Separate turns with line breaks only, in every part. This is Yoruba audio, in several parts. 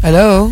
hello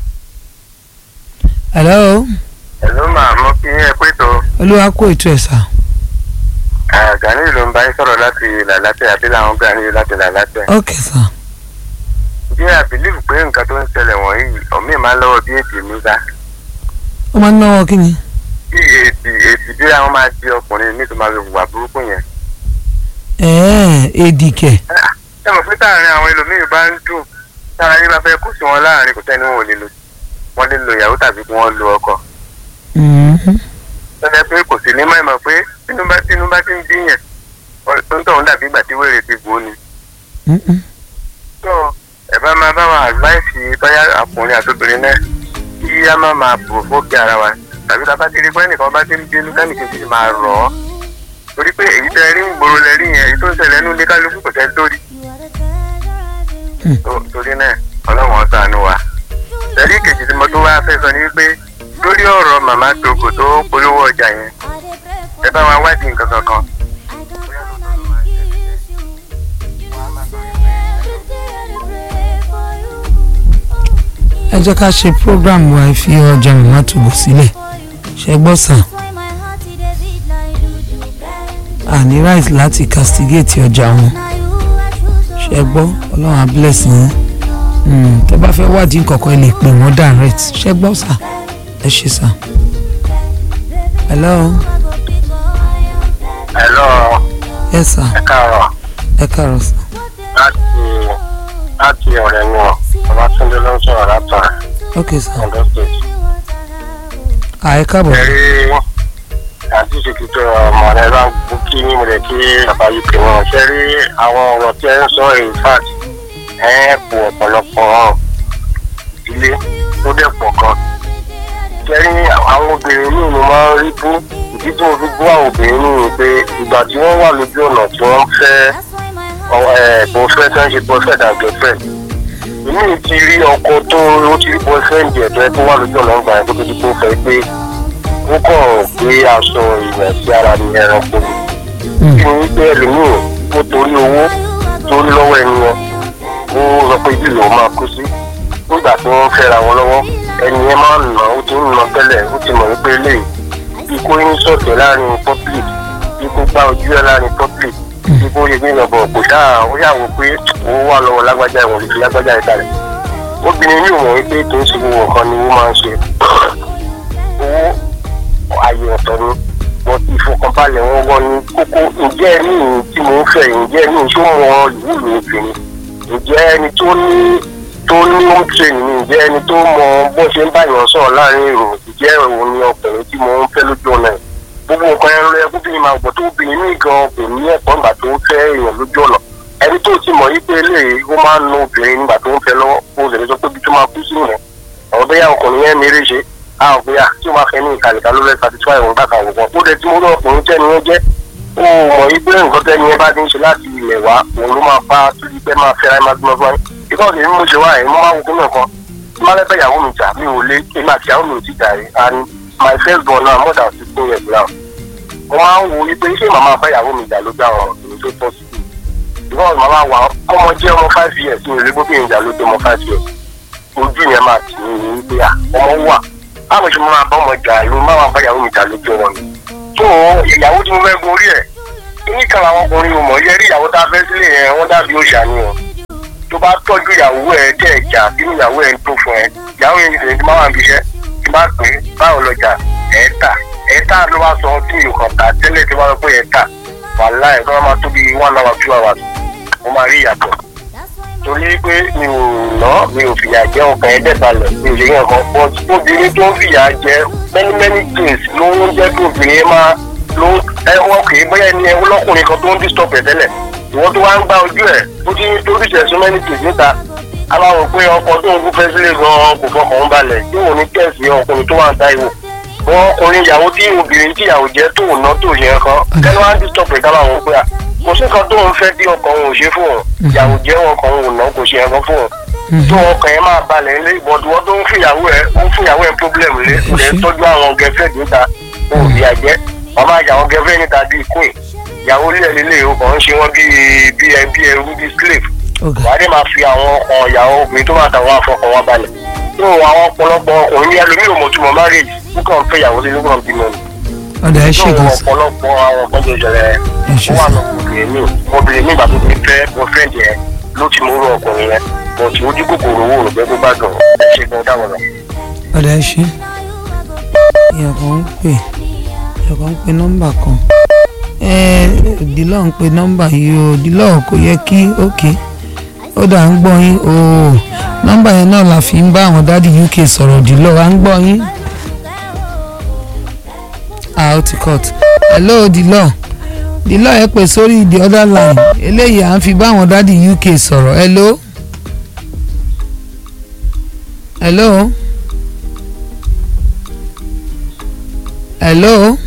hello
Hello máa mọ kí ẹ pé tó
olúwa kó ètò ẹ̀ sà
Gani ló ń bá yín sọ̀rọ̀ láti làlátẹ̀ àbí làwọn Gani láti làlátẹ̀.
ok sà
Bí a bìlíìfù pé nǹkan tó ń ṣẹlẹ̀ wọ̀nyí ọ̀mí máa ń lọ́wọ́ bí èdè mi bá.
ó máa ń náwó kí ni
Bí èdè èdè bí àwọn máa di ọkùnrin nítorí máa fi wà burúkú yẹn.
ẹ̀ẹ́ èdìkẹ̀
Ẹ mọ̀ pé táàrin àwọn ẹlòmíì bá ń dùn tára yín bá fẹ́ kú sí wọn láàrin kò sẹ́ni wọn ò lè lò wọ́n lè lo ìyàwó tàbí kí wọ́n lo ọkọ.
Mhm.
Tọ́jà pé kò sí ní mọ̀ ìmọ̀ pé tínú bá tínú bá ti ń bí yẹn tó ń tọ̀hún dàbí ìgbà tí wèrè ti gbó ni.
Mhm.
tó ẹ bá máa bá wa advice báyà ọkùnrin àtòbìnrin náà kí á má máa bò fókè ara wa tàbí tá a bá ti rí pé ẹnìkan bá ti ń bínú kẹ́nìkejì sì máa rọ̀ ọ́ torí pé èyí tẹ rí ń gbòòrò lẹ rí yẹn èyí tó ń ṣẹlẹ̀ nínú ilé kálukú kò tẹ́ lórí Tó- torí náà ọlọ́run ó ṣàánú wa tẹ̀lé kejì tí mo tó wá fẹ́ sọ ni wípé lórí ọ̀rọ̀ màmá togo tó polówó ọjà yẹn ẹ bá wa wádìí nǹkan kankan
ẹ jẹ́ ká ṣe program wa ẹ fi ọjà màmá tòbò sílẹ̀ ṣe gbọ́ sà àní right láti castigate ọjà wọn ṣe gbọ́ ọlọ́run á bless yín Mm, tó bá fẹ́ wádìí nǹkankan ẹ lè pè wọ́n direct ṣe gbọ́ sà ẹ ṣe sà. hello
hello
yes sà
ẹ káàárọ̀
ẹ káàárọ̀ sà
láti láti ọ̀rẹ́ nu ọ̀ Babátúndé ló ń sọ̀rọ̀ látọ̀
ok sà
Ondo State.
à ẹ káàbọ̀
ẹ̀rí àti ìṣèkìtò ọmọ rẹ bá ń kí ní ìmọ̀lẹ̀ kí bàbá yìí pè wọ́n ṣe rí àwọn ọ̀rọ̀ tí ẹ ń sọ in fact ẹ kú ọ̀pọ̀lọpọ̀ ilé tó dẹ̀ pọ̀ gan. ṣe rí àwọn obìnrin míì ni wọ́n rí bú ìdí tí mo fi bú àwọn obìnrin míì ni pé ìgbà tí wọ́n wà lójú ọ̀nà tí wọ́n fẹ́ boyfriend tó ń ṣe boyfriend and girlfriend èmi ti rí ọkọ tó ó ti rí boyfriend ẹ̀ tó ẹ tó wà lójú ọ̀nà ń gbà yẹn tó tó ti kó fẹ́ pé ó kàn gbé aṣọ ìwẹ̀ sí ara ní ẹranko ni.
Mm.
kí ni wípé ẹlòmíì ó torí owó tó ń lọ́wọ́ ẹni yẹn ó sọ pé ibi lòun máa kú sí. nígbà tí wọ́n fẹ́ra wọn lọ́wọ́ ẹni yẹn máa ń nà ó ti ń nà tẹ́lẹ̀ ó ti mọ̀ wípé lè bí kò ní sọ̀tẹ̀ láàrin public bí kò gbá ojú ẹ̀ láàrin public bí kò yẹ gbìyànjú bọ̀ kò sáà ó yàwó pé owó wà lọ́wọ́ lágbájá ìwọ̀n lè fi lágbájá ìkàlẹ̀ obìnrin yìí mọ̀ wípé kì í ṣe gbogbo nǹkan ni wọ́n máa ń ṣe owó ààyè ọ̀tọ̀ ni wọ́n ti ìfọkànbalẹ̀ wọn wọ́n ní kókó ǹjẹ́ ẹni ìhìn tí mò ń fẹ́ ǹjẹ́ ẹni tó mọ ìwúlò obìnrin ǹjẹ́ ẹni tó ní tó ní home training ni ǹjẹ́ ẹni tó mọ bó ṣe ń báyọ̀ sọ̀rọ̀ láàrin èrò ǹjẹ́ òun ni ọkùnrin tí mò ń fẹ́ lójú ọ̀nà ẹ̀ gbogbo nǹkan ẹran lọ ẹkú bíi máa gbọ́ tó obìnrin ní gan kò ní ẹ̀kọ́ nígbà tó ń fẹ́ èèyàn lójú ọ̀nà ẹni tó ti mọ̀ yí pé eléyìí ó máa ń nu obìnrin nígbà tó ń fẹ́ lọ́wọ́ ó lè sọ pé bí tó máa kú sí yẹn àwọn bẹ́yà ọkùnrin yẹn méré ṣe àwọn bẹ́yà tí ó máa fẹ́ ní ìkàlẹ̀kà ló lẹ́ satisfy òun gbàgbà wọ̀ ó dẹ̀ tí mo rí ọkùnrin tẹ́ni yẹn jẹ́ ó mọ̀ yí pé nǹkan tẹ́ni yẹn bá ti ń ṣe láti ilẹ̀ wá òun ló máa bá tóbi pẹ́ máa fẹ́ra ẹ̀ máa gbọ́n fún ẹ ìkọ́ ni mo ṣe wá ẹ̀ mo máa wo kí nǹkan tí máa lẹ́bẹ̀ ìyàwó mi jà mi ò lé èmi àti ìyàwó mi ò ti jà rí and my first born now more than sixteen years now mo máa ń wo wípé ṣé màmá bá ìyàwó mi jà ló gbà wọn èmi tó tọ́ sí i because màmá wa ọmọ jẹ́ ọmọ five years mi ò lè gbóbi ìjà ló dé ọmọ five years ojú yẹn máa tì mí ní wípé à ọmọ wà báwo ṣe mo máa bá ọmọ jà ló má máa bá ìyàwó mi jà lójú wọn ni tó ìyàwó tí mo fẹ́ gorí ẹ̀ níkan àwọn ọkùnrin mo mọ̀ yẹ rí ìyàwó tá a fẹ́ sílé yẹn wọ́n dàbí òòṣà ni o tó bá tọ́jú ìyàwó ẹ̀ tẹ̀ ẹ̀jà sínú ìyàwó ẹ̀ ń tó fún ẹ ìyàwó yẹn ti máa wà níbi iṣẹ́ tí bá pè é báwo lọjà ẹ̀ tà ẹ̀ tà ló bá sọ tí mi kàn tà tẹ́lẹ̀ tí wọ́n sọ pé ẹ̀ tà wàhálà ẹ̀ tó máa tó bí one hour two hours mo máa rí ìyàtọ̀ torí pé mi ò ná mi ò fìyà jẹ ọkàn ẹ̀ dẹ̀balẹ̀ mi ò lè yàn kan but obìnrin tó ń fìyà jẹ many many things ló ń jẹ́ kí obìnrin yẹn máa ló ẹ wọ́n kì í bóyá ẹni ẹ lọ́kùnrin kan tó ń disturb ẹ̀ tẹ́lẹ̀ ìwọ́n tó wá ń gbá ojú ẹ̀ tó ti torí ìṣẹ̀sùn many things níta aláwọ̀ pé ọkọ tó ń gúnfẹ́ sílé gan-an kò fọkàn ń balẹ̀ tí òun ní kẹ̀sì ọkùnrin tó wà ń ta ìwò wọn ọkùnrin ìyàwó tí obìnrin tí ìyàwó jẹ́ tó ná tó yẹ kan kẹ́ni wá ń disturb ẹ̀ káwọn àwọn pé à kò sí kan tó ń fẹ́ bí ọkàn òun ò ṣe fún òun ìyàwó jẹ́ ọkàn òun ò ná kò ṣe ẹ̀kan fún òun tó ọkàn yẹn máa balẹ̀ ilé ìbọ̀dúwọ́ tó ń fìyàwó ẹ̀ ó ń fìyàwó ẹ̀ problem lé kò lè tọ́jú àwọn gẹ̀fẹ́ níta ó rí àjẹ́ wọ́n máa yà wọ́n gẹ̀fẹ́ níta bíi queen ìyàwó ilé ẹ̀ lélẹ̀ o kàn ń ṣe wọ́n bíi bíi ẹ bíi ẹrú bíi slave
ọ̀gá
wàá dé máa fi àwọn ọkàn ìyàwó obìnrin tó máa tàwọn afọkàn wọn balẹ̀ nínú àwọn ọ̀pọ̀lọpọ̀ ọkùnrin ní ẹlòmíì ò mọ̀túmọ̀ marriage nǹkan fẹ́ ìyàwó lé nígbà bímọ ni
ọ̀dà ẹ ṣe
nínú
gan sa
ọ̀pọ̀lọpọ̀ àwọn ọ̀kan tó ṣẹlẹ̀
ẹ ṣe
ó wà
sa
lọ obìnrin mi obìnrin mi ìgbà tó ti fẹ́ boyfriend yẹn ló ti múrò ọkùnrin yẹn bọ̀ tí ojú kòkòrò owó rò pé kó bá dùn ẹ ṣe gan dáwọn lọ.
ọ̀dà ẹ ṣe èèyàn kan ń pè èèyàn kan ń pe nọ́mbà kan ẹ dìlọ́ ń pe nọ́mbà yìí o dìlọ́ kò yẹ kí ókè ó dà ń gbọ́ yín o nọ́mbà yẹn náà la fi ń bá àwọn dádì uk sọ̀rọ̀ dìlọ́ à ń gbọ́ yín ah ó ti cut hello dìlọ́ dìlọ́ ẹ pè sórí the other line eléyìí à ń fi bá àwọn dádì uk sọ̀rọ̀ hello hello hello.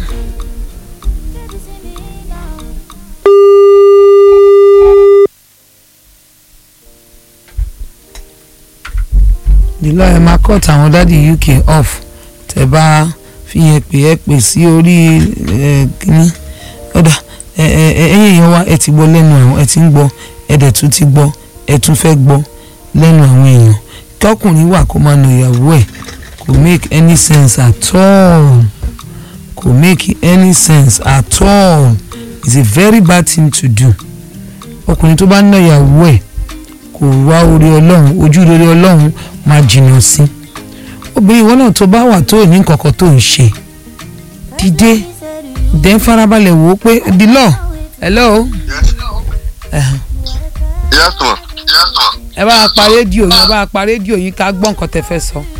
dìlọ́ ẹ máa cut àwọn dádì uk off tẹ bá fi yẹn pè é pè sí orí ẹ kínní ọ̀dà ẹ ẹ ẹ ẹ̀yin èèyàn wa ẹ ti gbọ́ lẹ́nu àwọn ẹ ti ń gbọ́ ẹ dẹ̀ tún ti gbọ́ ẹ tún fẹ́ gbọ́ lẹ́nu àwọn èèyàn kọkùnrin wà kó máa nà ìyàwó ẹ̀ kò make any sense at all kò make any sense at all it's a very bad thing to do ọkùnrin tó bá nà ìyàwó ẹ̀ kò wá orí ọlọ́run ojú rere ọlọ́run máa jìnnà sí obìnrin ìwọ náà tó bá wà tó ní nǹkankan tó ń ṣe dìde dẹ̀ ń farabalẹ̀ wò ó pé dìlọ́ hello
yes ma yes ma.
ẹ bá a pa rédíò yín ẹ bá a pa rédíò yín ká gbọ́ nǹkan tẹ fẹ́ sọ.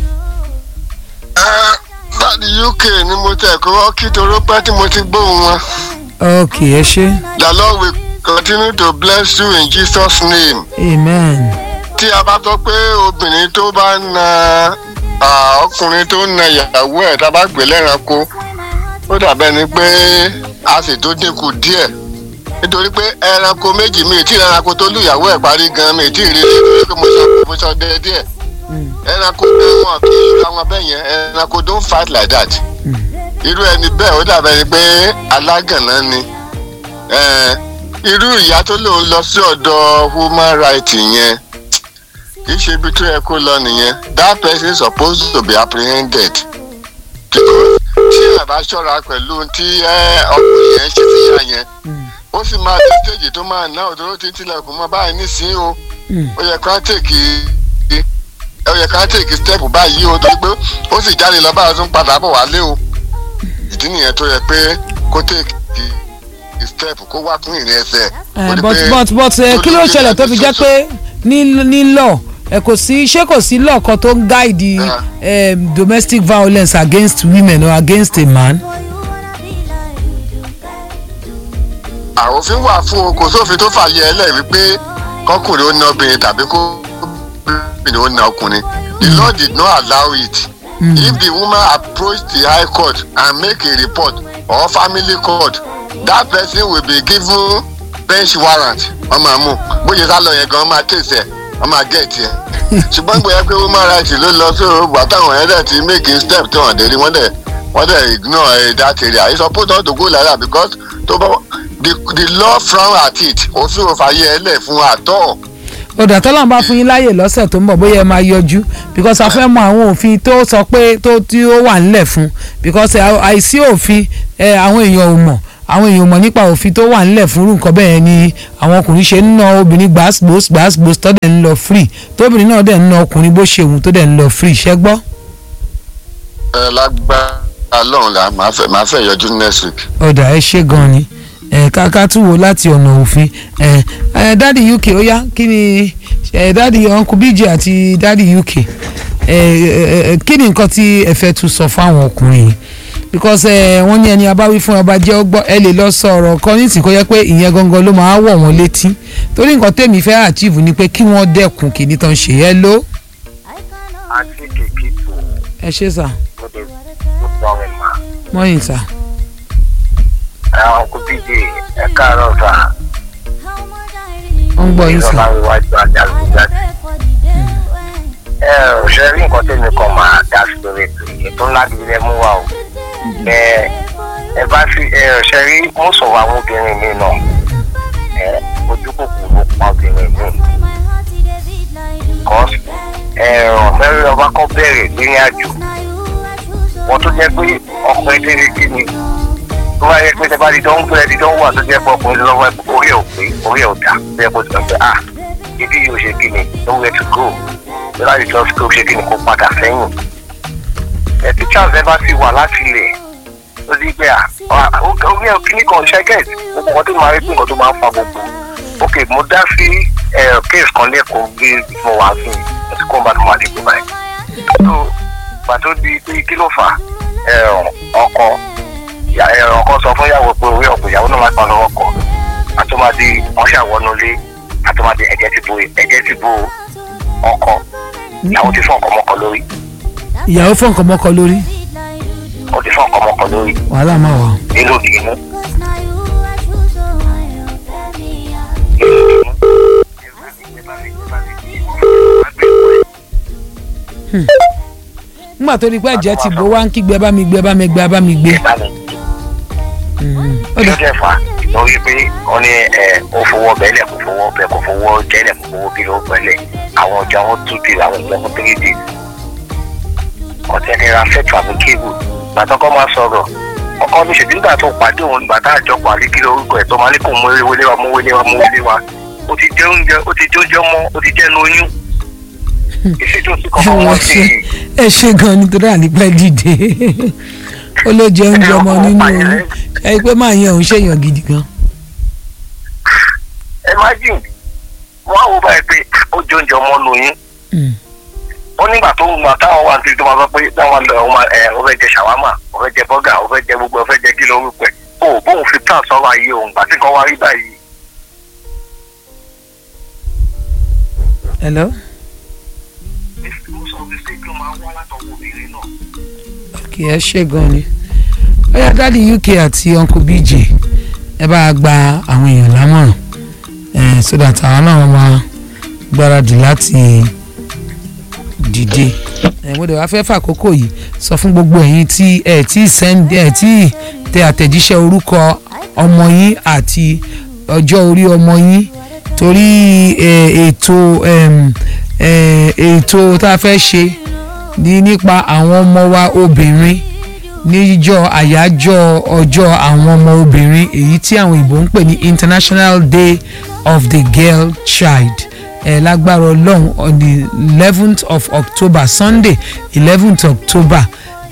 láti uk ni mo tẹ̀ kó wọ́n kí toró pẹ́ tí mo ti gbóhùn wọn.
ok ẹ ṣe
the lord will continue to bless you in jesus name.
amen
tí a bá sọ pé obìnrin tó bá na ah, ọkùnrin tó na ìyàwó ẹ̀ tá a bá gbé lẹ́ranko ó dàbẹ́ ni pé a sì tó dínkù díẹ̀ nítorí pé ẹranko méjì mi tí ẹranko tó lù ìyàwó ẹ̀ parí gan mi tí ì rí i pé mo sọ mo sọ dé díẹ̀ ẹranko wọn kì í ra wọn bẹ́ẹ̀ yẹn ẹranko don't fight like that irú ẹni bẹ́ẹ̀ ó dàbẹ́ ni pé alágànná ni Eh, irú ìyá tó lòun lọ sí ọ̀dọ̀ human rights yẹn kì í ṣe ibi tó yẹ kó lọ nìyẹn that person is supposed to be apprehended because tí ẹ bá ṣọ́ra pẹ̀lú tí ẹ, ọkùnrin yẹn ṣe sí ìyá yẹn ó sì máa dé stage tó máa ná òdòdó tí ń tilẹ̀kùn mọ́ báyìí nísìnyí o ó yẹ ká tèkì ó yẹ ká tèkì step báyìí o torí pé ó sì jáde lọ báyìí ó tún padà bọ̀ wálé o ìdí nìyẹn tó yẹ pé kó tèkì step kó wá fún ìrìn ẹsẹ̀.
Eh,
Ó ní
but
pé
but but eh, kí ló ṣẹlẹ̀ tó fi jẹ́ pé ní ní law ẹ kò sí ṣé kò sí law kan tó ń guide
Yeah.
um, domestic violence against women or against a man.
àwòfin wà fún o kò sófin tó fàyè ẹ lẹ́yìn wípé kọkùnrin ó na obìnrin tàbí kó obìnrin ó na ọkùnrin the law did not allow it
Mm.
if the woman approach the high court and make a report or family court that person will be given bench warrant ọmọ àmú bóyá sálọ yẹn gan máa tẹ̀sẹ̀ ọmọ àgẹ́ẹ̀tì ẹ̀ ṣùgbọ́n gbé pé woman right ló lọ sí òrùgbà táwọn yẹn dẹ̀ ti make a step tí wọ́n dé rí wọ́n dẹ̀ wọ́n dẹ̀ ignore eh, that area it's supposed not to go like that because tó bá the the law frown at it òfin ò fàyè ẹ lẹ̀ fún àtọ́
ọ̀dà tọ́lá bá fún yín láàyè lọ́sẹ̀ tó ń bọ̀ bóyá ẹ máa yọjú because a fẹ́ mọ àwọn òfin tó sọ pé tó tí ó wà nílẹ̀ fún because eh, àìsí òfin eh, àwọn èèyàn ò mọ̀ àwọn èèyàn ò mọ̀ nípa òfin tó wà nílẹ̀ fún irú nǹkan bẹ́ẹ̀ ni àwọn ọkùnrin ṣe ń ná obìnrin gbàsgbòs gbàsgbòs tó dẹ̀ ń lọ free tóbìnrin náà dẹ̀ ń ná ọkùnrin bó ṣe wù tó dẹ̀ ń lọ free ṣẹ́ gbọ́.
ẹ lágbára lọ́run la máa fẹ́ máa fẹ́ yọjú next week.
ọ̀dà ẹ ṣe gan ni ẹ káká tún wo láti ọ̀nà òfin ẹ ẹ dáàdi uk ó yá kí ni ẹ dáàdi uncle bj àti dáàdi uk ẹ ẹ ẹ kí ni nǹkan tí ẹ fẹ́ tún sọ fáwọn ọkùnrin yìí because ẹ wọ́n ní ẹni abáwí fún ọba jẹ́ ọgbọ́n ẹ lè lọ sọ ọ̀rọ̀ kan nísìnyí kó yẹ pé ìyẹn gangan ló máa wọ̀ wọ́n létí torí nǹkan tèmi fẹ́ achieve ni pé kí wọ́n dẹ́kun kìíní tán ṣe ẹ ló
àti kìkì tó
ẹ ṣe sà
lóde tó pọ̀ ẹ̀ máa.
mọ́yìn sà
àwọn kò bí di ẹ káàárọ̀ sà.
wọ́n ń gbọ́ yín sà
ìjọba iwájú àjálù jáde. ẹ ò ṣe rí nǹkan tẹ́mi kan máa dá sí lórí ètò yìí tó ńlá gidi lẹ mú wa o. ẹ ẹ bá fi ẹ ò ṣe rí mú sọ̀rọ̀ àwọn obìnrin mi náà. ẹ ojú kòkòrò pa obìnrin mi. because ẹ̀rọ fẹ́rẹ́ ọba kọ́ bẹ̀rẹ̀ nínú àjò wọ́n tó jẹ́ pé ọkùnrin tẹ́lẹ̀ kí ni tó bá yẹ pé tẹ́ bá di dán gbé di dán wà tó jẹ́ pé ọkùnrin lọ́wọ́ orí ẹ̀ ò pé orí ẹ̀ ò dá tó yẹ kó ti sọ pé ah ibi yóò ṣe kí ni nowhere to go láti lọ sí kó ṣe kí ni kó padà sẹ́yìn ẹ̀ tí charles ẹ bá ti wà láti ilẹ̀ ó di pé à orí ẹ̀ kíní kan ṣẹ́gẹ̀t gbogbo nǹkan tó máa rí pé nǹkan tó máa ń fa gbogbo ok mo dá sí case kan lẹ́kọ̀ọ́ bí mo wà sí mo ti kó ń bá tó máa dé pé báyìí tó pàtó di pé kí ló fà ọkọ ọkọ sọ fún ìyàwó pé orí ọ̀pọ̀ ìyàwó náà máa pa lọ́wọ́ kọ àtúmọ̀dé wọn ṣàwọnulé àtúmọ̀dé ẹ̀jẹ̀ ti bo ẹ̀jẹ̀ ti bo ọkọ ìyàwó ti fún ọkọ mọ́kọ lórí
ìyàwó fún nǹkan mọ́kọ lórí
ó ti fún ọkọ mọ́kọ lórí
wàhálà máa wà.
nínú ìbínú.
nígbà tó di pé ẹ̀jẹ̀ ti bó wá ń kígbe bá mi gbé bá mi gbé bá mi gbé.
kí ló dé fà lórí pé wọ́n ní ó fowó bẹ́lẹ̀ kò fowó bẹ́ẹ̀ kò fowó jẹ́lẹ̀ kò fowó kí ló bẹ́lẹ̀ àwọn ọjà wọn two days àwọn ọjà wọn three days ọ̀tẹ̀ nira fẹ́tù àbí kébù gbàtọ́kọ́ máa sọ̀rọ̀ ọkọ mi ṣèbí nígbà tó pàdé òun nígbà tá àjọ pàdé kí lórúkọ ẹ̀ tó máa ní kó mú wọlé wa mú wọlé wa mú wọlé wa ó ti jẹ oúnjẹ ó ti jẹ oúnjẹ mọ́ ó ti jẹ́ nu oyún ìṣèjọ sí kọ́kọ́
ẹ
wọn
ṣe
sí
ẹ ṣe gan nítorí ànípẹ́ dìde ó ló jẹ oúnjẹ ọmọ nínú oyún ẹ pé máa yan òun ṣèyàn gidi gan.
imagine wọn á wo báyìí pé ó jẹ oúnjẹ ọmọ lóyún
Mm.
ó nígbà tó ń gbà táwọn wà nítorí tó máa sọ pé táwọn lọ ọmọ ẹ ó fẹ́ jẹ ṣàwámà ó fẹ́ jẹ bọ́gà ó fẹ́ jẹ gbogbo ó fẹ́ jẹ kí lórúkọ ẹ̀ ó bóun fi tán sọ́wọ́ ayé òun gbà tí kan wá rí báyìí
hello.
mo sọ pé ṣé kí ló máa ń wá látọwọ́ obìnrin náà.
kì í ṣe gan ni bóyá dáàdi uk àti uncle bj ẹ bá a gba àwọn èèyàn lámọ̀ràn eh, so that àwọn náà máa gbáradì láti dìde Eh, mo dẹ̀ wá fẹ́ fàkókò yìí sọ fún gbogbo ẹ̀yin tí ẹ tí send ẹ tí tẹ àtẹ̀jíṣẹ́ orúkọ ọmọ yín àti ọjọ́ orí ọmọ yín torí eh, ètò em, eh, ètò tá a fẹ́ ṣe ní nípa àwọn ọmọ wa obìnrin níjọ́ àyájọ́ ọjọ́ àwọn ọmọ obìnrin èyí tí àwọn ìbò ń pè ní international day of the girl child ẹ lágbára ọlọ́run on the eleventh of october sunday eleventh october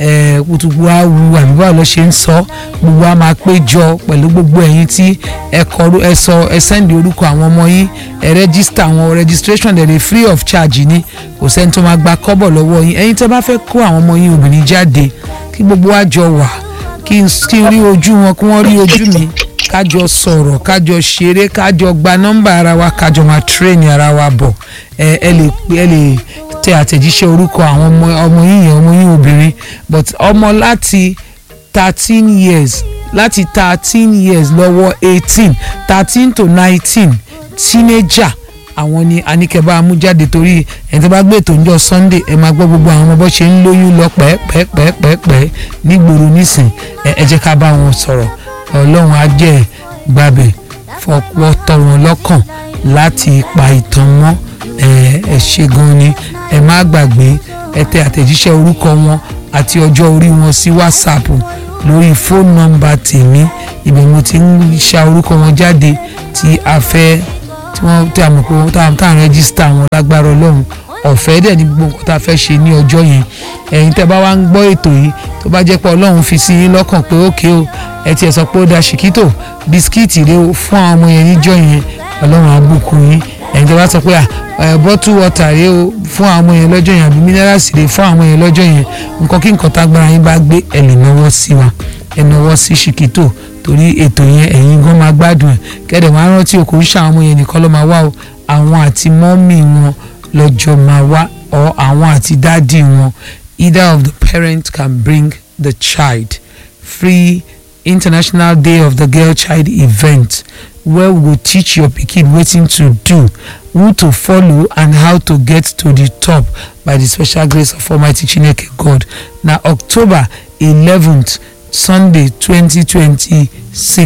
ẹ kutubu awu àbí báwo ló ṣe ń sọ gbogbo a máa péjọ pẹ̀lú gbogbo ẹ̀yin tí ẹ kọrú ẹ sọ ẹ sẹ́ndì orúkọ àwọn ọmọ yín ẹ rẹ́gísítà àwọn registration dẹ̀ dey free of charge ni kò sẹ́ni tó máa gba kọ́bọ̀ lọ́wọ́ yín ẹ̀yin tẹ́ bá fẹ́ kó àwọn ọmọ yín obìnrin jáde kí gbogbo wa jọ wà kí n kí n rí ojú wọn kí wọ́n rí ojú mi kájọ sọ̀rọ̀ kájọ ṣeré kájọ gba nọ́mbà ara wa kájọ máa tírèèni ara wa bọ̀ ẹ ẹ lè ẹ lè tẹ àtẹ̀jíṣẹ́ orúkọ àwọn ọmọ ọmọ yín yẹn ọmọ yín obìnrin but ọmọ láti thirteen years láti thirteen years lọ́wọ́ eighteen thirteen to nineteen teenager àwọn ni anikẹba amújáde torí ẹni tó bá gbé ètò ìjọ sunday ẹ máa gbọ́ gbogbo àwọn ọmọ bó ṣe ń lóyún lọ pẹ́ẹ́pẹ́ẹ́pẹ́ẹ́pẹ́ nígboro nísìn ẹ ẹ jẹ́ ká bá wọn sọ̀rọ̀ ọlọ́run á jẹ́ gbàbẹ̀ fọwọ́ tọ́ wọn lọ́kàn láti pa ìtàn mọ́ ẹ ẹ ṣe gan ni ẹ má gbàgbé ẹ tẹ àtẹ̀jíṣẹ́ orúkọ wọn àti ọjọ́ orí wọn sí whatsapp lórí fóònù nọ́mbà tèmi ibẹ̀ mo ti ń ṣa orúkọ wọn jáde tí a fẹ́ tí wọ́n tí a mọ̀ pé wọ́n tá à ń rẹ́gísítà wọn lágbára ọlọ́run ọ̀fẹ́ dẹ̀ ní gbogbo nǹkan tá a fẹ́ ṣe ní ọjọ́ yẹn ẹ̀yin tẹ́ bá wá ń gbọ́ ètò yìí tó bá jẹ́ pé ọlọ́run fi sí yín lọ́kàn pé ókè o ẹ tiẹ̀ sọ pé ó da ṣìkítò bisikíìtì rẹ o fún àwọn ọmọ yẹn níjọ́ yẹn ọlọ́run á bùkún yín ẹ̀yin tẹ́ bá sọ pé à bọ́tù wọ́tà rẹ o fún àwọn ọmọ yẹn lọ́jọ́ yẹn àbí mínírààsì rẹ fún àwọn ọmọ yẹn lọ́jọ́ yẹn nǹkan kí nǹkan tágbára yín bá gbé ẹ lè náwó sí wa ẹ náwó sí ṣìkítò torí ètò yẹn ẹ̀yin gan máa gbádùn ẹ̀ kẹ́dẹ̀ máa rántí o kò ń ṣe àwọn ọmọ yẹn nìkan ló máa wá o àwọn àti mọ́mì wọn lọ́jọ́ máa wá ọ àwọn àti dáàdì wọn either of the parents can bring the child free international day of the girl child event where we go teach your pikin wetin to do who to follow and how to get to the top by the special grace of almighty chineke god na october eleventh sunday twenty twenty six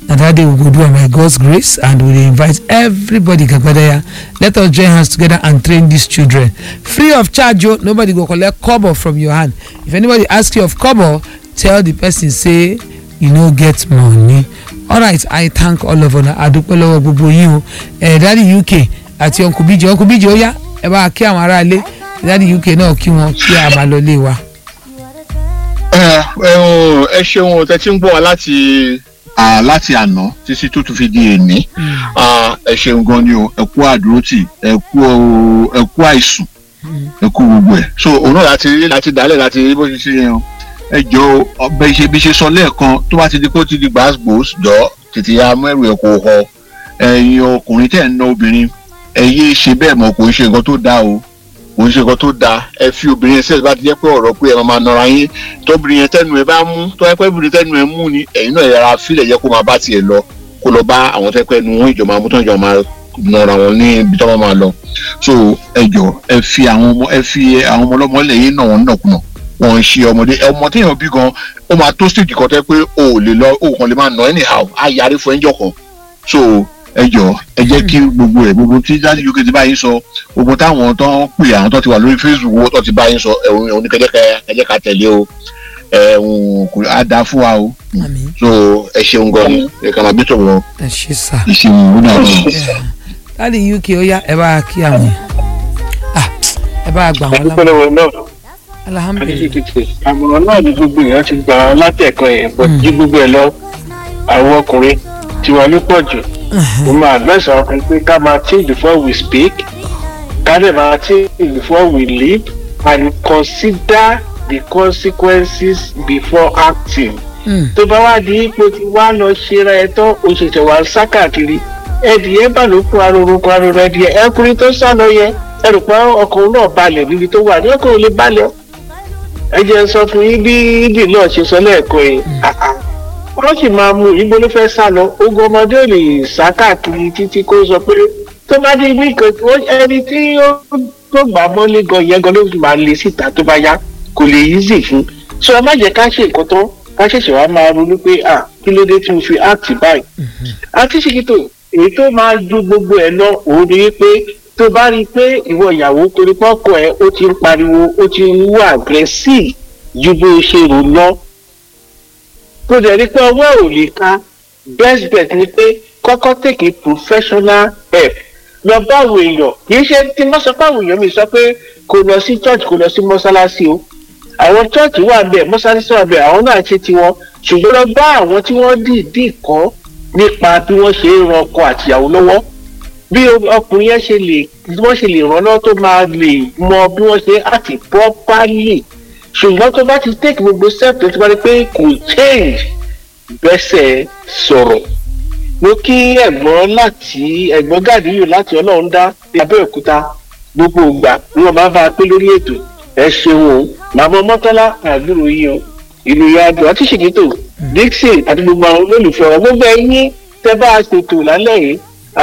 na that day we go do am by god's grace and we dey invite everybody gbagbadaya let us join hands together and train these children free of charge o nobody go collect kobo from your hand if anybody ask you of kobo tell the person say you no get money alright i thank all of una adúpẹ́ lọ́wọ́ gbogbo yín o ẹ̀ dadi uk àti uncle bíjì uncle bíjì ó yá ẹ bá kí àwọn aráalé dadi uk náà kí wọn kí a máa lọ lé wa.
ẹ ẹ ṣeun tẹ tí ń gbọ́ wa láti ah, láti àná títí tó tún fi di èní Ah, ẹ ṣeun gan ni o ẹ kú àdúrótì ẹ kú ẹ kú àìsùn ẹ kú gbogbo ẹ so òun náà láti rí láti dálẹ̀ láti rí bó ṣe ṣe yẹn o ẹ jọ ọbẹ̀ ṣe bí ṣe sọ lẹ́ẹ̀kan tó bá ti di kó ti di gbàgbós jọ tètè ya mẹ́rù ẹ̀ kò họ ẹ̀yin ọkùnrin tẹ̀ ń ná obìnrin ẹ yé ṣe bẹ́ẹ̀ mọ̀ kò ń ṣe nǹkan tó dáa o kò ń ṣe nǹkan tó dáa ẹ fi obìnrin yẹn sẹ́ẹ̀sì bá ti jẹ́ pé ọ̀rọ̀ pé ẹ máa máa nọra yín tóbìnrin yẹn tẹ́nu ẹ bá mú tó yẹ pé obìnrin tẹ́nu ẹ mú ni ẹ̀yin náà yẹra fílẹ̀ yẹ kó máa bá tiẹ̀ lọ kó lọ bá àwọn tẹ́ pẹ́ nu wọn ìjọba mú tán ìjọba máa nọra wọn ní ibi tó máa lọ so ẹ jọ ẹ fi àwọn ọmọ ẹ fi àwọn ọmọ ọlọ́mọ lẹ́yìn náà wọn nàkúnà wọn ń ṣe ọmọdé ọmọ téèyàn bí gan ó máa tó stage kan tẹ́ pé o ò lè lọ o kàn lè máa nà anyhow á yarí fún ẹjọ́ kan so ẹ jọ ẹ jẹ́ kí gbogbo ẹ̀ gbogbo tí jáde uk ti bá yín sọ gbogbo táwọn tó ń pè àwọn tó ti wà lórí facebook owó tó ti bá yín sọ ẹ̀hún ẹ̀hún ní kẹjẹ́ kẹjẹ́ ká tẹ̀lé o ẹ̀hún kò á dáa fún wa o
àmín
so ẹ ṣeun gan ni ẹ kàn máa bí tòun
ẹ ṣe sá.
ìṣeun ó dà bọ̀.
dadi uk ó yá ẹ bá kí àwọn yẹn ah ẹ bá gbà wọn lámọ
ìpínlẹ̀ náà
alhamdulilayi
àdìsíkìtì àmọ̀ràn náà ni gbogbo èèyàn ti gbà látẹ̀kọ́ yẹn bọ̀ jí gbogbo ẹ̀ lọ àwọn ọkùnrin tiwa ló pọ̀ jù mo máa advice àwọn ọkùnrin pé ká máa think before we speak ká dẹ̀ máa think before we live and consider the consequences before acting
Mm.
tó bá wá di ipò tí wá lọ ṣera ẹ tán o ṣẹ̀ṣẹ̀ wá ń sá káàkiri ẹdìyẹ bá ló kún aroro kún aroro ẹdìyẹ ẹkùnrin tó sá lọ yẹ ẹrù pé ọkùnrin náà balẹ̀ níbi tó wà ní ọkùnrin lè balẹ̀ ẹ jẹ́ sọ fún yín bí ìdì náà ṣe sọ lẹ́ẹ̀kan yìí àá wọ́n sì máa mú ìbò ló fẹ́ sá lọ ogun ọmọdé ò lè sá káàkiri títí kó sọ pé tó bá dé ibi kan ó- ẹni tí ó tó gbà mọ́lé gan yẹn gan ló fi máa le síta tó bá yá kò lè easy fún so ẹ má jẹ́ ká ṣe nǹkan tán ká ṣẹ̀ṣẹ̀ wá máa ronú pé à kí ló dé tí mo fi act báyìí àti ṣìkìtò èyí tó máa ju gbogbo ẹ lọ òun ni wípé tó bá rí i pé ìwọ ìyàwó torí pọ́kọ ẹ ó ti ń pariwo ó ti ń wá aggressive ju bó ṣe rò lọ tó dẹ̀ rí pé ọwọ́ ò lè ka best bet ni pé kọ́kọ́ take a professional help lọ bá àwọn èèyàn kì í ṣe tí wọ́n sọ pé àwọn èèyàn mi sọ pé kò lọ sí church kò lọ sí mọ́ṣáláṣí o àwọn church wà bẹ́ẹ̀ mọ́ṣáláṣí wà bẹ́ẹ̀ àwọn náà ṣe tiwọn ṣùgbọ́n lọ bá àwọn tí wọ́n dìídì kọ́ nípa bí wọ́n ṣe ń ran ọkọ àtìyàwó lọ́wọ́ bí ọkùnrin yẹn ṣe lè bí wọ́n ṣe lè ràn lọ́wọ́ tó máa lè mọ bí wọ́n ṣe àti properly ṣùgbọ́n tó bá ti take gbogbo step tó ti bá rí pé kò change bẹ́sẹ̀ sọ̀rọ̀ mo kí ẹ̀gbọ́n láti ẹ̀gbọ́n gàdíyù láti ọlọ́run dá ní abẹ́òkúta gbogbo ìgbà ni wọ́n máa bá a pé lórí ètò ẹ ṣeun o màmá mọ́tọ́lá àdúró yìí o ìlú yàdùn àti ṣèkìtò dixon àti gbogbo àwọn olólùfẹ́ wọn gbogbo ẹ̀yìn tẹ́ bá a ṣètò lálẹ́ yìí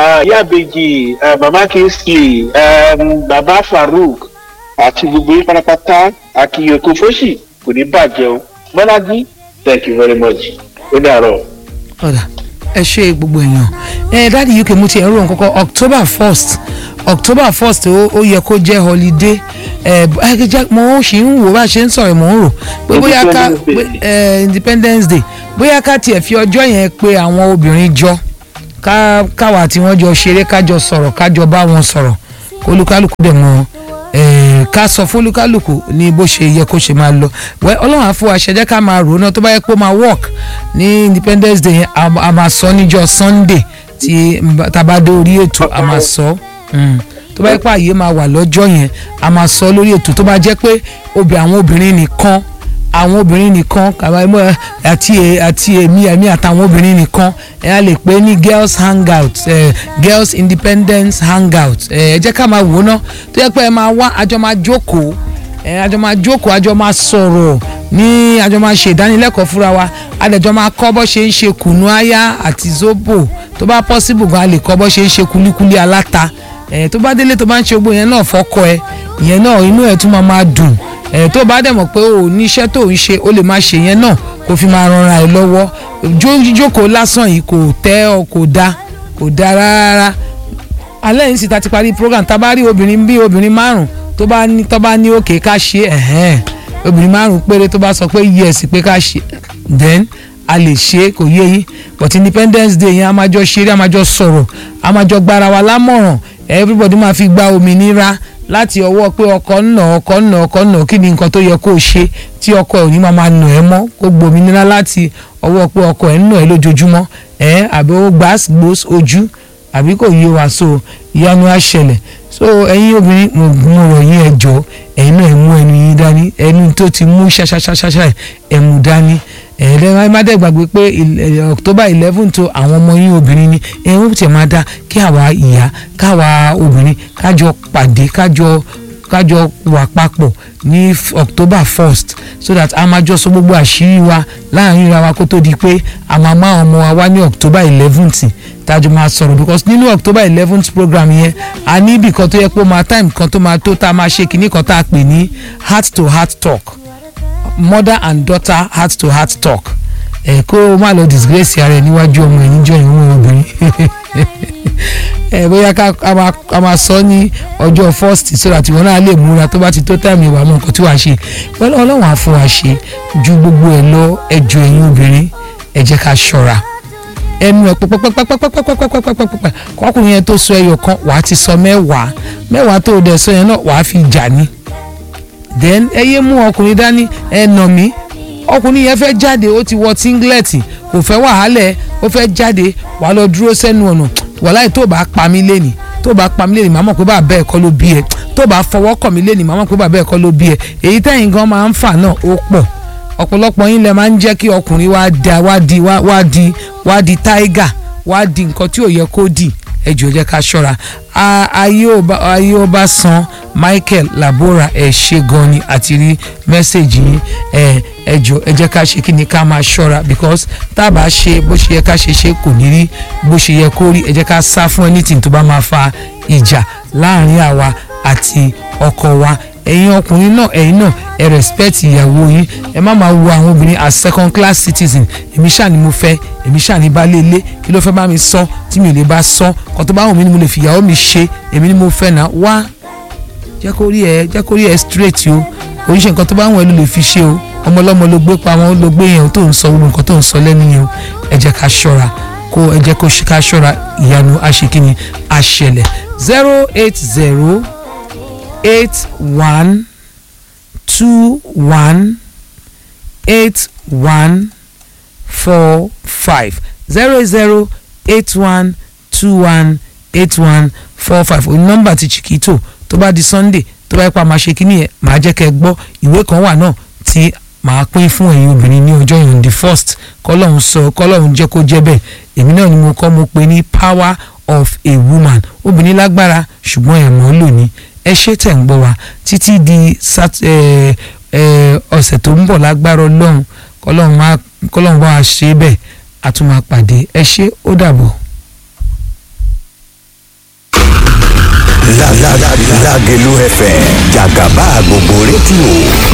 yàbẹ̀jì bàbá kingsley um, bàbá farouk àti gbogbo yín pátápátá àkìyèkó fóṣì kò ní bàjẹ́ o bọ́lájí thank you very much ó dàrọ̀.
ọ̀dà ẹ ṣe gbogbo èèyàn ẹ dáàdi uk mo ti ẹ̀rọ nǹkankan october first october first ó ó yẹ kó jẹ́ holiday ẹ ẹ jẹ́ mo ṣì ń wò bá a ṣe ń sọ̀rọ̀ mò ń rò pé bóyá ká
Independence Day.
pé, ẹ, independence day bóyá ká tiẹ̀ fi ọjọ́ yẹn pé àwọn obìnrin jọ ká káwa tí wọ́n jọ ṣeré kájọ sọ̀rọ̀ kájọ bá wọn sọ̀rọ̀ kólúkálùkù dẹ̀ mọ́ ẹ̀ ká sọ fólúkálùkù ní bó ṣe yẹ kó ṣe máa lọ wẹ́ ọlọ́run àfọ àṣẹjẹ́ ká máa rò ó náà tó bá yẹ pé ó máa work ní independence day yẹn a a máa sọ níjọ́ sunday tí n- tá a bá dé orí ètò a máa sọ mm. tó bá yẹ pé àyè máa wà lọ́jọ́ yẹn a máa sọ lórí ètò tó bá jẹ́ pé obì àwọn obìnrin nìkan àwọn obìnrin nìkan kàwá ẹmọ àti ẹ- àti èmi èmi àtàwọn obìnrin nìkan ẹ á lè pè ní girls hangout ẹ girls independence hangout ẹ ẹ jẹ́ ká máa wò ó ná tó yẹ pé ẹ máa wá àjọ máa jókòó ẹ àjọ máa jókòó àjọ máa sọ̀rọ̀ ní àjọ máa ṣe ìdánilẹ́kọ̀ọ́ fúnra wa àdẹ̀jọ́ máa kọ́ bọ́ ṣe ń ṣe kùnú áyá àti zobo tó bá possible gan a lè kọ́ bọ́ ṣe ń ṣe kulikuli aláta ẹ tó bá délé tó bá ń ṣe gbogbo yẹn náà fọ́kọ ẹ ìyẹn náà inú ẹ tún máa máa dùn ẹ̀ tó bá dẹ̀ mọ̀ pé o ò ní iṣẹ́ tó ń ṣe o lè máa ṣe yẹn náà kó fi máa ranra ẹ lọ́wọ́ jíjókòó lásán yìí kò tẹ́ ọ kò dá kò dá rárá alẹ́ yìí sì ta ti parí program tá a bá rí obìnrin bí obìnrin márùn tó bá ní tó bá ní òkè ká ṣe ẹ̀hẹ́n obìnrin márùn péré tó bá sọ pé yes pé ká ṣe then a lè ṣe kò yé yín but independence day yẹn a máa jọ ṣeré a máa jọ sọ̀rọ̀ a máa jọ gbára wa lámọ̀ràn everybody máa fi gba òmìnira láti ọwọ́ pé ọkọ ń nà ọkọ ń nà ọkọ ń nà kí ni nǹkan tó yẹ kó o ṣe tí ọkọ ẹ̀ ò ní máa máa nà ẹ́ mọ́ kó gbòmìnira láti ọwọ́ pé ọkọ ẹ̀ ń nà ẹ́ lójoojúmọ́ ẹ̀ àbí ó gbàs gbòs ojú àbí kò yé wa so ìyanu á ṣẹlẹ̀ so ẹ̀yin obìnrin mo mo rọ̀ yín ẹ jọ̀ọ́ ẹ̀yin náà ẹ mú ẹnu yín dání ẹnu tó ti mú ṣáṣáṣáṣá ẹ mú dání ẹ̀ẹ́dẹ́ má dẹ̀ gbàgbé pé october eleven tó àwọn ọmọ yín obìnrin ni ẹ̀ ń tẹ̀ máa dá kí àwa ìyá káwa obìnrin kájọ pàdé kájọ kájọ wà papọ̀ ní october first so that a máa jọ sọ gbogbo àṣírí wa láàrin ra wa kó tó di pé a máa má ọmọ wa wá ní october eleventh tájọ máa sọ̀rọ̀ because nínú october eleventh program yẹn a ní ibì kan tó yẹ pé ó máa time kan tó máa tó tá a máa ṣe kinní kan tá a pè ní heart to heart talk mother and daughter heart to heart talk ẹ kó o má lọ disgrace ara ẹ níwájú ọmọ ẹ níjọ ìwọ̀n obìnrin ẹ bóyá ká a máa sọ ní ọjọ́ first so that ìwọ náà lè múra tó bá ti tó time ìwà mọ̀ nǹkan tí wàá ṣe pẹ̀lú ọlọ́run á fún wa ṣe ju gbogbo ẹ lọ ẹjọ́ ẹ̀yin obìnrin ẹ jẹ́ ká ṣọ́ra ẹnu ẹ pẹpẹpẹpẹpẹpẹpẹpẹpẹpẹ kọkùnrin yẹn tó sọ ẹyọ kan wàá ti sọ mẹ́wàá mẹ́wàá tó o dẹ̀ sọ yẹn náà wàá fi jà ní then ẹ yé mú ọkùnrin dání ẹ nà mí ọkùnrin yẹn fẹ́ jáde ó ti wọ singlet kò fẹ́ wàhálẹ̀ ó fẹ́ jáde wàá lọ dúró sẹ́nu ọ̀nà wàláì tó bá pa mí lẹ́nì tó bá pa mí lẹ́nì màá mọ̀ pé bàbá ẹ̀ kọ́ ló bí ẹ tó bá fọwọ́ kàn mí lẹ́nì màá mọ̀ pé bàbá ẹ̀ kọ́ ló bí ẹ èyí tẹ̀yìn gan máa ń fà náà ó pọ̀ ọ̀pọ̀lọpọ̀ yín lẹ máa ń jẹ́ kí ọkùnrin wá da wá di wá di wá di tiger wá di nǹkan tí ò yẹ kó dì ẹ jọ̀ọ́ jẹ́ ká ṣọ́ra ayé ọba san michael labora ẹ ṣe gan ni àti rí mẹ́sẹ̀gì yín ẹ ẹ jọ̀ọ́ ẹ jẹ́ ká ṣe kí ni ká máa ṣọ́ra because tá a bá ṣe bó ṣe yẹ ká ṣe ṣe kò ní rí bó ṣe yẹ kó rí ẹ jẹ́ ká sá fún anything tó bá máa fa ìjà láàrin àwa àti ọkọ wa ẹ̀yin ọkùnrin náà ẹ̀yin náà ẹ respect ìyàwó yín ẹ má máa wo àwọn obìnrin as second class citizen èmi ṣáà ni mo fẹ́ èmi ṣáà ní baálé ilé kí ló fẹ́ bá mi sọ tí mi ò lè bá sọ kó tó bá wù mí ni mo lè fi ìyàwó mi ṣe èmi ni mo fẹ́ náà wá jẹ́ kó rí ẹ jẹ́ kó rí ẹ straight o oríṣi nǹkan tó bá wù ẹ ló lè fi ṣe o ọmọ ọlọ́mọ ló gbé pamọ́ ló gbé yẹn tó ń sọ gbogbo nǹkan tó ń sọ lẹ́nu yẹn o ẹ jẹ́ ká ṣọ́ra kó ẹ jẹ́ kó ká ṣọ́ra ìyanu àṣekínni àṣẹlẹ̀ zero eight zero eight one two one eight one four five zero zero eight one two one eight one four five òní nọ́mbà ti chiquito tó bá di sunday tó bá yẹ pa máa ṣe kínní yẹn màá jẹ́ kẹ́ ẹ gbọ́ ìwé kan wà náà tí màá pín fún ẹ̀yin obìnrin ní ọjọ́ yìí on the first kọ́lọ́hún sọ kọ́lọ́hún jẹ́ kó jẹ́ bẹ́ẹ̀ èmi náà ni mo kọ́ mo pè ní power of a woman obìnrin lágbára ṣùgbọ́n ẹ̀ mọ́ lò ní ẹ ṣé tẹ̀ ń gbọ́ wa títí di ọ̀sẹ̀ tó ń bọ̀ lágbára ọlọ́run kọ́lọ́run bá wa ṣe bẹ́ẹ̀ a tún máa pàdé ẹ ṣé ó dàbọ̀.
Lágẹ̀lú FM jàgàbá gbogbo rédíò